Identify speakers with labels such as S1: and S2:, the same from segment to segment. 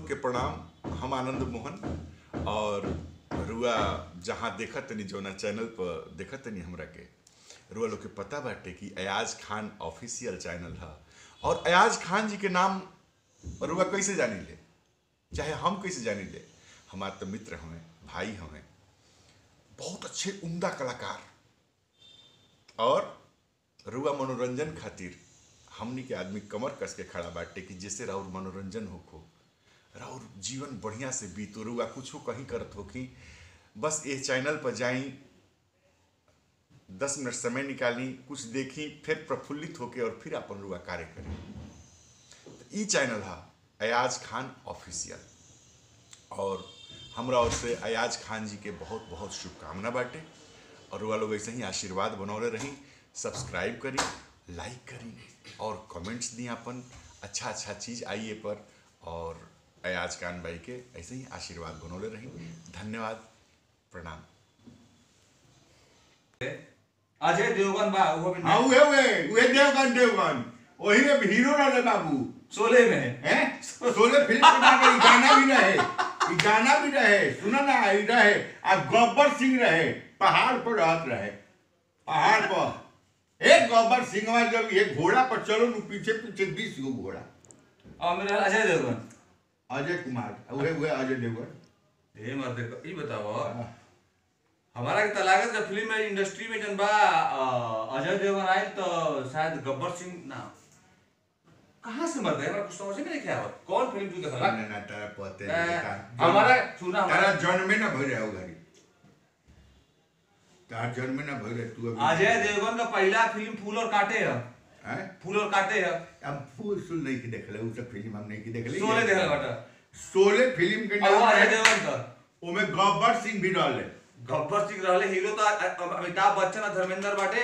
S1: के प्रणाम हम आनंद मोहन और रुआ जहाँ देखत तनी जौना चैनल पर देखत तनी हमरा के रुआ लोग के पता बाटे कि अयाज खान ऑफिशियल चैनल है और अयाज खान जी के नाम रुआ कैसे जानी ले चाहे हम कैसे जानी ले हमारे तो मित्र हमें भाई हमें बहुत अच्छे उम्दा कलाकार और रुआ मनोरंजन खातिर हमनी के आदमी कमर कस के खड़ा बाटे कि जैसे राउर मनोरंजन होखो राउर जीवन बढ़िया से बीतो रुआ कुछ कहीं करत हो कि बस ये चैनल पर जाई दस मिनट समय निकाली कुछ देखी फिर प्रफुल्लित होके और फिर अपन रुआ कार्य करी तो ई चैनल है अयाज खान ऑफिशियल और हमरा ओर से अयाज खान जी के बहुत बहुत शुभकामना बाटे और रुआ लोग ऐसे ही आशीर्वाद बनौले रही सब्सक्राइब करी लाइक करी और कमेंट्स दी अपन अच्छा अच्छा चीज़ आइए पर और अयाज खान भाई के ऐसे ही आशीर्वाद बनौले रही धन्यवाद प्रणाम
S2: अजय देवगन बा वो भी
S3: हाँ उहे उहे उहे देवगन देवगन वही में हीरो रहले बाबू
S2: शोले में
S3: हैं सोले फिल्म के नाम में गाना भी रहे ई गाना भी रहे सुना ना ई रहे आ गब्बर सिंह रहे पहाड़ पर रहत रहे पहाड़ पर एक गब्बर सिंह जब ये घोड़ा पर चलो नु पीछे पीछे बीस गो घोड़ा
S2: और मेरा अजय देवगन
S3: अजय कुमार उहे उहे अजय देवगन
S2: ये मत देखो ये बताओ हमारा के तलागत का फिल्म में इंडस्ट्री में जन बा अ, अजय देवगन आए तो शायद गब्बर सिंह ना कहाँ से मर गए हमारा कुछ समझ में नहीं क्या आवत कौन फिल्म तू देखा
S3: ना ना तारा पते
S2: ए, हमारा सुना
S3: तारा
S2: हमारा
S3: जन्मे ना भई रहे हो घरी तारा जन्मे ना भई रहे तू अभी
S2: अजय देवगन का पहला फिल्म फूल और कांटे है
S3: हैं
S2: फूल और कांटे है
S3: हम फूल सुल नहीं की देखले उ सब फिल्म हम नहीं की देखले
S2: शोले देखल बाटा
S3: शोले फिल्म के
S2: और वो
S3: नाम
S2: अजय
S3: है
S2: देवगन का
S3: ओमे गब्बर सिंह भी रहले
S2: गब्बर सिंह रहले हीरो तो अ- अ- अमिताभ बच्चन और धर्मेंद्र बाटे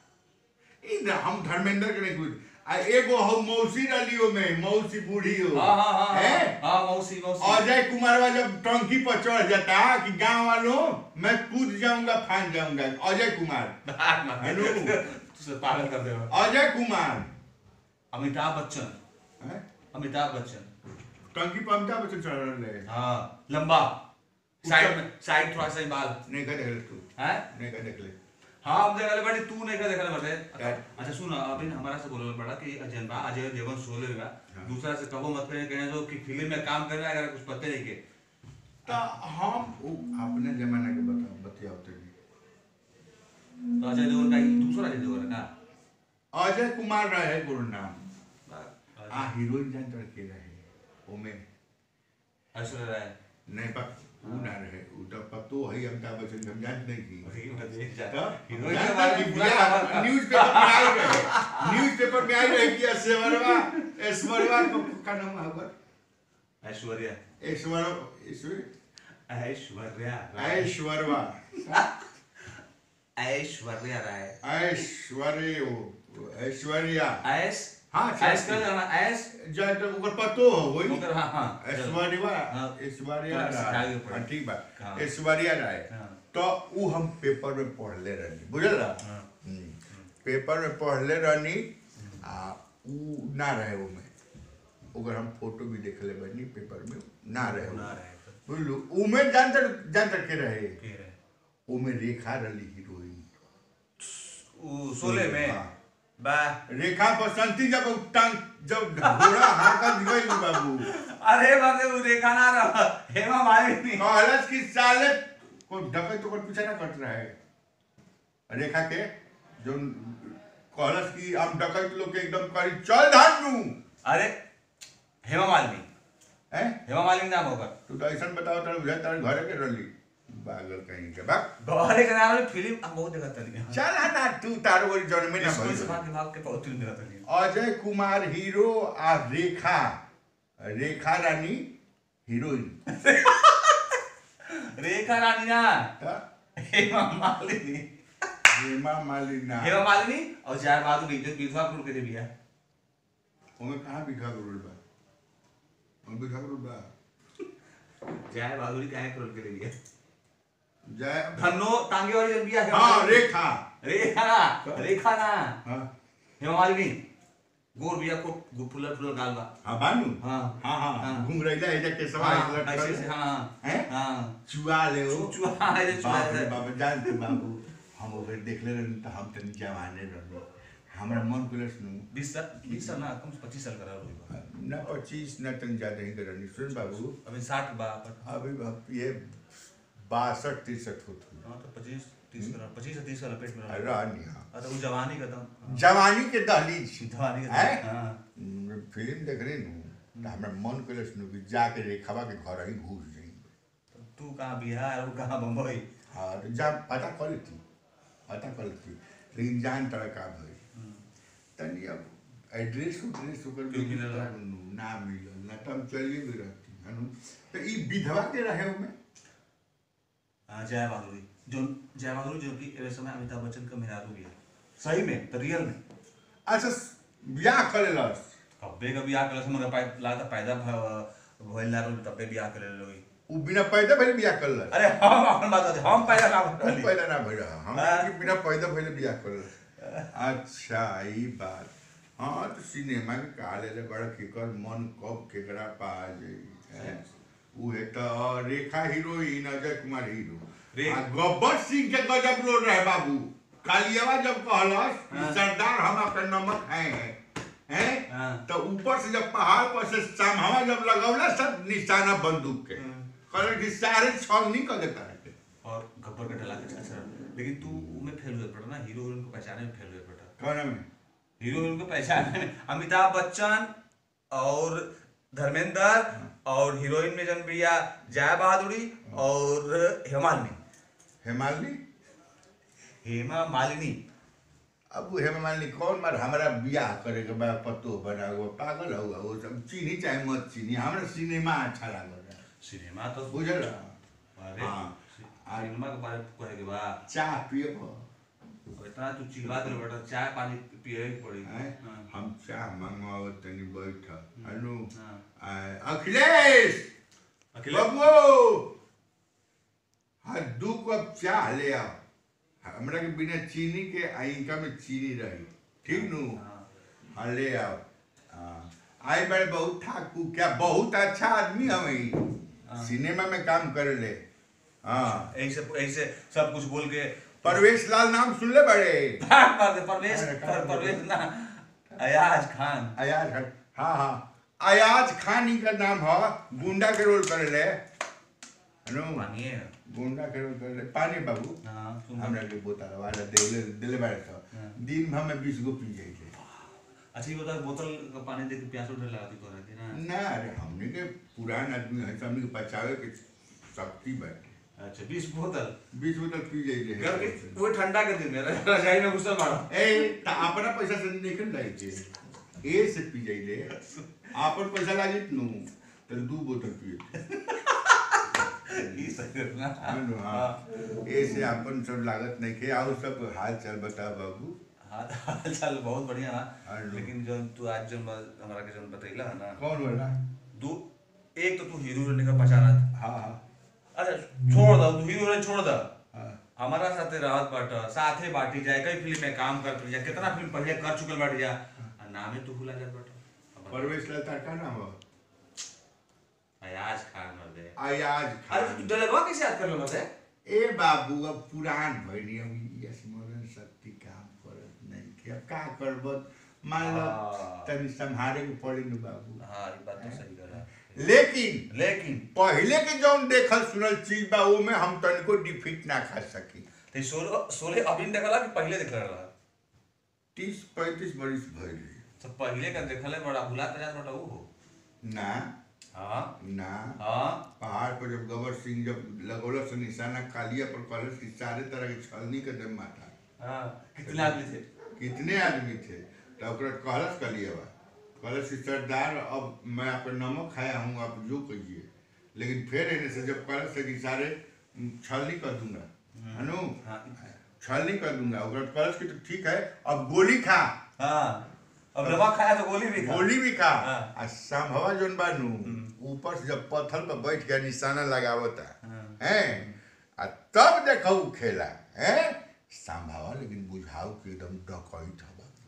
S3: ई ना हम धर्मेंद्र के नहीं कुछ आ एगो हो मौसी रहली ओमे मौसी बूढ़ी हो
S2: हाँ हाँ हाँ
S3: हैं?
S2: हाँ हाँ मौसी मौसी
S3: अजय कुमारवा जब टंकी पर चढ़ जाता कि गांव वालों मैं कूद जाऊंगा फान जाऊंगा अजय कुमार हेलो।
S2: तुझसे पागल कर दे
S3: अजय कुमार
S2: अमिताभ बच्चन
S3: हैं?
S2: अमिताभ बच्चन
S3: टंकी पर अमिताभ बच्चन चढ़ रहे
S2: हाँ लंबा साइड में साइड थोड़ा सा ही बाल
S3: नहीं का देखले तू
S2: हैं
S3: नहीं का देखले
S2: हाँ अब देखले बाटे तू नहीं का देखले बाटे
S3: क्या?
S2: अच्छा सुन अभी ना हमारा से बोलल पड़ा कि अजय बा अजय देवगन सोले बा
S3: हाँ।
S2: दूसरा से कबो मत कहे कहने जो कि फिल्म में काम कर रहा है अगर कुछ पते नहीं के
S3: तो हम उ अपने जमाना के बताओ बतियाओ तो
S2: तो अजय देवगन का ही दूसरा अजय देवगन है का
S3: अजय कुमार रहे गुरु नाम आ
S2: बा-
S3: हीरोइन जान तर के रहे ओमे
S2: ऐश्वर्या राय
S3: नहीं पा ऊ ना रहे ऊ तो पतो है अमिताभ बच्चन के हम जानत नहीं की
S2: हीरोइन
S3: जानत
S2: के बारे
S3: नहीं
S2: में
S3: की,
S2: पूरा
S3: बिया-
S2: खबर-
S3: न्यूज़पेपर में आई रहे न्यूज़पेपर में आई रहे कि ऐश्वर्या ऐश्वर्या को का नाम है ओकर
S2: ऐश्वर्या
S3: ऐश्वर्या ऐश्वर्या
S2: ऐश्वर्या
S3: ऐश्वर्या
S2: ऐश्वर्या राय
S3: ऐश्वर्या वो, ऐश्वर्या
S2: ऐश
S3: हाँ,
S2: ऐश कर जाना ऐश
S3: जाए तो ओकर पतो हो वही
S2: ओकर हाँ हाँ
S3: ऐश्वर्या
S2: हाँ।
S3: ऐश्वर्या
S2: थोड़ा सिखा
S3: राय
S2: के पढ़।
S3: हाँ, ठीक बा
S2: हाँ।
S3: ऐश्वर्या राय
S2: हाँ।
S3: तो ऊ हम पेपर में पढ़ले रहनी बुझल
S2: हाँ।
S3: पेपर में पढ़ले रहनी आ ऊ ना रहे ओमे ओकर हम फोटो भी देखले बनी पेपर में ना रहे ऊ।
S2: ना रहे तो।
S3: बुझलू उमे जानतर जानतर के रहे
S2: फिर है।
S3: ओमे रेखा रहली हीरोइन
S2: उ सोले में
S3: हाँ।
S2: बा
S3: रेखा बसंती जब उ टांग जब घोड़ा हाकत गई बाबू
S2: अरे बाबे उ देखा ना रहा हेमा मालिनी
S3: कहलस कि साले को डकैत तो पीछे ना कट रहा है रेखा के जो कहलस कि हम डकैत लोग के एकदम करी चल धान नू
S2: अरे हेमा मालिनी
S3: हैं
S2: हेमा मालिनी नाम होकर
S3: तू तो ऐसा बताओ तारे बुझा तारे घरे के रहली पागल कहीं के बा
S2: गहरे के नाम में फिल्म हम बहुत देखा तनी
S3: चल ना तू तारो वही जन्मे ना
S2: स्कूल से
S3: भइल।
S2: भाग के भाग के बहुत फिल्म देखा तनी
S3: अजय कुमार हीरो आ रेखा रेखा रानी हीरोइन
S2: रेखा रानी ना
S3: त
S2: हेमा मालिनी
S3: हेमा मालिनी
S2: हेमा मालिनी और जया बहादुर विधवा विधवा कुल के दिया
S3: ओमे कहाँ बिठा करोड़ बा ओमे बिठा करोड़ बा
S2: जया बहादुर काहे कुल के दिया
S3: जय
S2: धन्नो टांगे वाली बिया हेमा
S3: हाँ
S2: मालिनी।
S3: रेखा
S2: रेखा ना रेखा ना
S3: हाँ
S2: हेमा मालिनी गोर बिया को गो फुलर फुलर गाल बा
S3: हाँ बानू
S2: हाँ।
S3: हाँ हाँ
S2: हाँ।
S3: घुंघरैला है के सवा
S2: हाँ, ऐसे ऐसे हाँ
S3: हैं?
S2: हाँ
S3: चुआ ले ओ
S2: चु- चुआ, ऐसे चुआ
S3: बाप रे
S2: है।
S3: बाप जानते बाबू हम ओकर देखले रहनी त हम तनी जवाने रहनी हमरा मन कुले सुनू
S2: बीस साल बीस साल ना कम से पच्चीस साल करा रही बा
S3: न पच्चीस न तनी ज्यादा ही करनी सुन बाबू
S2: अभी साठ बा पर
S3: अभी बाप ये बासठ तिरसठ होत हुई
S2: हाँ तो पच्चीस तीस करा पच्चीस से तीस साल पेट में रहा
S3: रहनी हाँ
S2: अरे वो जवानी का दम
S3: जवानी के दहलीज
S2: जवानी का
S3: हैं?
S2: दम हाँ
S3: फिल्म देख रही नू त हमरा मन कुले सुनू कि जाके रेखावा के घर ही घुस जाई
S2: तो तू कहाँ बिहार और कहाँ बम्बई
S3: हाँ तो जा पता कर लेती पता कर लेती लेकिन जान तड़ा का भई तनी अब एड्रेस उड्रेस ओकर
S2: क्यों मिलल रहा?
S3: ना मिलल ना तो हम चलिए भी रहती हनु तो ई विधवा के रहे में
S2: हाँ जय बहादुरी जो जय बहादुरी जो कि ए समय अमिताभ बच्चन का मेहरारू भी है सही में तो रियल में
S3: अच्छा ब्याह करेलस
S2: कब्बे का बियाह कल समय पाय लाता पैदा भ- भइल ना रहो तब्बे बियाह करे लोगी
S3: उ बिना पैदा भइले ब्याह करलस
S2: अरे हम अपन बात होते हम पैदा ना
S3: हम
S2: भइल
S3: पैदा ना भइल हम
S2: हाँ।
S3: कि बिना पैदा भइले ब्याह करलस अच्छा ई बात हाँ तो सिनेमा के कहा ले बड़ा केकर मन कब केकरा पा जाई हैं? उहे तो रेखा हीरोइन अजय कुमार हीरो
S2: रे-
S3: आ गब्बर सिंह के गजब रोल रहे बाबू कालियावा जब कहलस कि
S2: हाँ।
S3: सरदार हम आपका नमक खाए हैं हैं
S2: हाँ।
S3: तो ऊपर से जब पहाड़ पर से सामहवा जब लगौला सब निशाना बंदूक के
S2: हाँ।
S3: कहल कि सारे छल नहीं कर देता है
S2: और गब्बर का ढला के अच्छा रहा लेकिन तू में फेल हुए पड़ा ना हीरो हीरोइन को पहचाने में फेल हुए पड़ा
S3: कौन में
S2: हीरो हीरोइन को पहचाने में अमिताभ बच्चन और धर्मेंद्र और हीरोइन में जन प्रिया जया बहादुरी और हेमालिनी
S3: हेमालिनी
S2: हेमा मालिनी
S3: अब वो हेमालिनी कौन मार हमारा बियाह करे के बाद पतो बना हुआ पागल हुआ वो सब चीनी चाहे मत चीनी हमरा सिनेमा अच्छा लागल
S2: सिनेमा तो
S3: बुझल
S2: अरे
S3: हाँ।
S2: सिनेमा के बारे में कहे के बा
S3: चाह पिए
S2: अब इतना तू चिल्ला दे बेटा चाय पानी पिए के पड़ी
S3: हैं?
S2: हाँ।
S3: हम चाह मंगवाओ तनी बैठ अनु
S2: हाँ।
S3: आ, अखिलेश
S2: अखिलेश
S3: बबुओ हाँ दू कप चाह ले आओ हमरा के बिना चीनी के आ इनका में चीनी रही ठीक नू
S2: हाँ।
S3: हाँ ले आओ हाँ आई बड़े बहुत ठाकू क्या बहुत अच्छा आदमी हमें
S2: हाँ।
S3: सिनेमा में काम कर ले हाँ
S2: ऐसे ऐसे सब कुछ बोल के
S3: परवेश लाल नाम सुन ले बड़े
S2: भाग मार दे परवेश
S3: अरे,
S2: पर
S3: कहाँ
S2: परवेश ना अयाज खान
S3: अयाज खान हाँ हाँ अयाज खान इनका नाम है गुंडा के रोल कर ले अनु
S2: मानिए
S3: गुंडा के रोल कर ले पानी बाबू
S2: हाँ सुन
S3: हमरा के बोतल वाला देले देले बारे था
S2: हाँ।
S3: दिन भर में बीस गो पी जाइए
S2: अच्छा ये बता बोतल का पानी दे के प्यास उठे लगा दी तोरा के ना
S3: ना अरे हमने के पुरान आदमी है तो हमने के बचावे के शक्ति बाटे
S2: अच्छा बीस बोतल
S3: बीस बोतल पी जाइए
S2: कर के वो ठंडा के दिन में रजाई में घुसल मारो
S3: ए त अपना पैसा से निकल रही थे ए से पी जाइए आपन पैसा लागी नु तो दू बोतल पिए
S2: ई सही ना
S3: हाँ हाँ ए से आपन सब लागत नहीं के आओ सब हाल चाल बता बाबू
S2: हाँ हाल चाल बहुत बढ़िया
S3: हाँ,
S2: है
S3: लो।
S2: लेकिन जो तू आज जो हमारा के जो बतैला है ना
S3: कौन वाला
S2: दू एक तो तू हीरो हीरोइन का पहचाना था
S3: हाँ हाँ
S2: अच्छा छोड़ दो तू हीरो हीरोइन छोड़ दो
S3: हाँ
S2: हमारा साथे रहत बाट साथे बाटी जाए कई फिल्म में काम कर जा कितना फिल्म पहले कर चुकल बाटी जा आ नामे तू भुला जात बाट
S3: परवेश लता का नाम है
S2: अयाज खान मर दे
S3: अयाज
S2: अरे
S3: खान
S2: तू डलवा कैसे याद कर लो मते
S3: ए बाबू अब पुरान भइली अब ई स्मरण शक्ति काम करत नहीं के अब का करब मान लो
S2: हाँ।
S3: तनी संभाले के पड़ी न बाबू
S2: हां ये बात तो सही करा
S3: लेकिन
S2: लेकिन
S3: पहले के जौन देखल सुनल चीज बा वो में हम तनिको डिफिट ना खा सकी
S2: ते सोलह सोलह अभी देखला कि पहले देख रहा
S3: तीस पैंतीस बरिस भइल
S2: तो पहले का देखले बड़ा भुला त जात बटा वो हो
S3: ना
S2: हां
S3: ना
S2: हां
S3: पहाड़ पर जब गबर सिंह जब लगौलस से निशाना कालिया पर कहलस कि सारे तरह के छलनी के दम माथा
S2: हां कितने आदमी थे
S3: कितने आदमी थे तो ओकरा कहलस कलिएवा कहलस कि सरदार अब मैं आपका नमक खाया हूँ आप जो कहिए लेकिन फिर इन्हें से जब कहलस कि सारे "म, छलनी कर दूंगा हनु
S2: हां
S3: छलनी कर दूंगा ओकरा कहलस कि तो ठीक है अब गोली खा
S2: हां अब रवा खाया तो गोली भी खा
S3: गोली भी खा
S2: हाँ।
S3: आ संभवा जोन बानू ऊपर से जब पत्थर पर बैठ के निशाना लगावता
S2: हाँ।
S3: हैं आ तब देखऊ खेला हैं संभवा लेकिन बुझाऊ कि एकदम डकैत हवा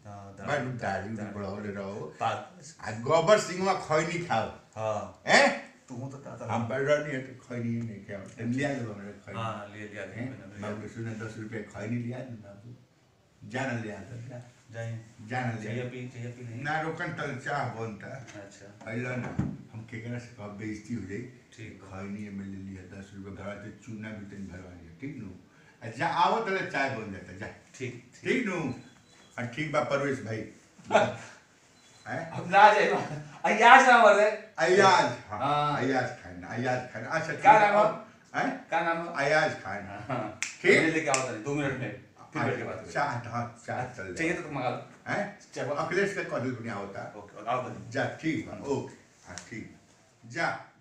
S2: हाँ, दाढ़ी-
S3: बड़ दाढ़ी
S2: दाढ़ी।
S3: बढ़ावले रहो
S2: बात
S3: आ गोबर सिंहवा खैनी खाओ
S2: हाँ
S3: हैं
S2: तू तो ताता
S3: हम बड़ा नहीं है तो खैनी नहीं खाओ तो लिया दो मेरे खैनी
S2: हाँ ले लिया
S3: हैं?
S2: दे
S3: बाबू सुने दस रुपये खैनी लिया दे बाबू जाना लिया दो जा
S2: जाए
S3: जाना
S2: चाहिए
S3: लिया
S2: पी चाहिए पी नहीं
S3: ना रोकन तल चाह बनता
S2: अच्छा
S3: अल्लाह ना हम केकरा से कब बेइज्जती हो जाई
S2: ठीक बा।
S3: खैनी में ले लिया दस रुपये घर से चूना भी तन भरवा लिया ठीक नु आ जा आओ तले चाय बन जाता जा
S2: ठीक
S3: ठीक नु हाँ ठीक बा परवेश भाई हैं
S2: अब ना जाए अयाज ना मर
S3: अयाज हाँ
S2: हाँ।
S3: अयाज खान अयाज खान अच्छा
S2: क्या
S3: ठीक
S2: नाम
S3: है हैं
S2: क्या नाम है
S3: अयाज खान
S2: हाँ
S3: ठीक।
S2: मैं लेके आओ दो मिनट में फिर बैठ के बात करेंगे।
S3: चाह हाँ चाह चल
S2: चाहिए तो मंगा लो
S3: हैं
S2: चाहे वो-
S3: अखिलेश का कॉलेज में होता
S2: ओके आओ तो
S3: जा ठीक बा ओके हाँ ठीक जा